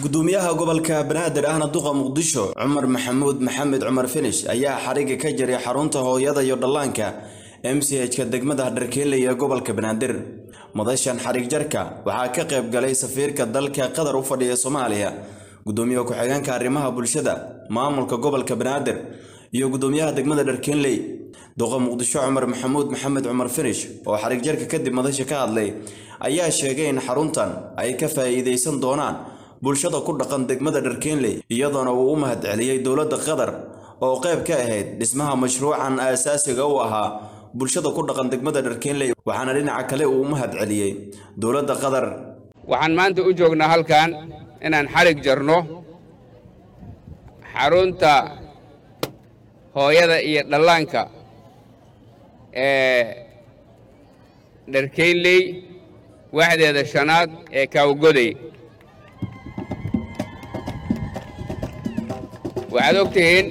gudoomiyaha gobolka banaadir ahna duqa muqdisho cumar maxamuud maxamed cumar finish ayaa xariga ka jiray xarunta hooyada iyo dhallaanka m c h-ka degmada dharkeeley ee gobolka banaadir madashan xarig jarka waxaa ka qayb galay safiirka dalka qatar u fadhiya soomaaliya gudoomiyaha ku-xigeenka arrimaha bulshada maamulka gobolka banaadir iyo gudoomiyaha degmada dharkeenley duqa muqdisho cumar maxamuud maxamed cumar finish oo xarig jarka kadib madasha ka hadlay ayaa sheegay in xaruntan ay ka faa'iidaysan doonaan bulshada ku dhaqan degmada dharkeenley iyadoona uu u mahad celiyey dowladda qatar oo qayb ka ahayd dhismaha mashruucan aasaasiga u ahaa bulshada ku dhaqan degmada dharkeenley waxaana dhinaca kale uu u mahad celiyey dowladda qatar waxaan maanta u joognaa halkan inaan xarig jarno xarunta hooyada iyo dhallaanka ee dharkeynley waxdeeda shanaad ee kaawgoday waxaad og tihiin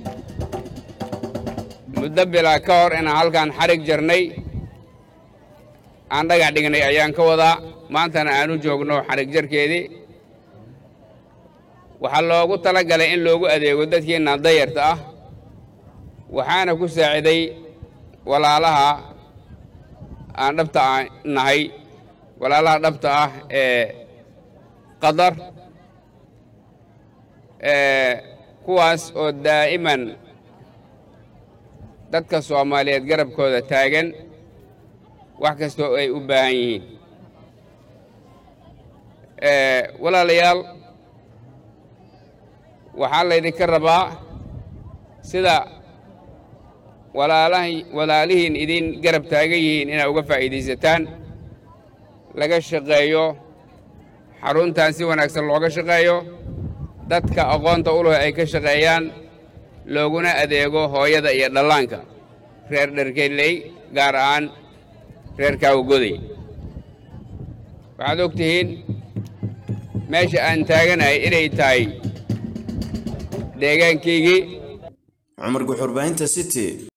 muddo bilaa ka hor inaan halkan xarig jarnay aan dhagax dhignay ayaan ka wadaa maantana aan u joogno xarig jarkeedii waxaa loogu tala galay in loogu adeego dadkiinna dayarta ah waxaana ku saaciday walaalaha aan dhabta ah nahay walaalaha dhabta ah ee qatar kuwaas oo daa'iman dadka soomaaliyeed garabkooda taagan wax kastoo ay u baahan yihiin walaalayaal waxaa laydinka rabaa sida walaalihiin idin garab taagan yihiin inaad uga faa'iidaysataan laga shaqeeyo xaruntan si wanaagsan looga shaqeeyo dadka aqoonta u leh ay ka shaqeeyaan looguna adeego hooyada iyo dhallaanka reer dharkeley gaar ahaan reer kaawagoday waxaad og tihiin meesha aan taaganahay inay tahay deegaankaygii cumar guxurbaahinta city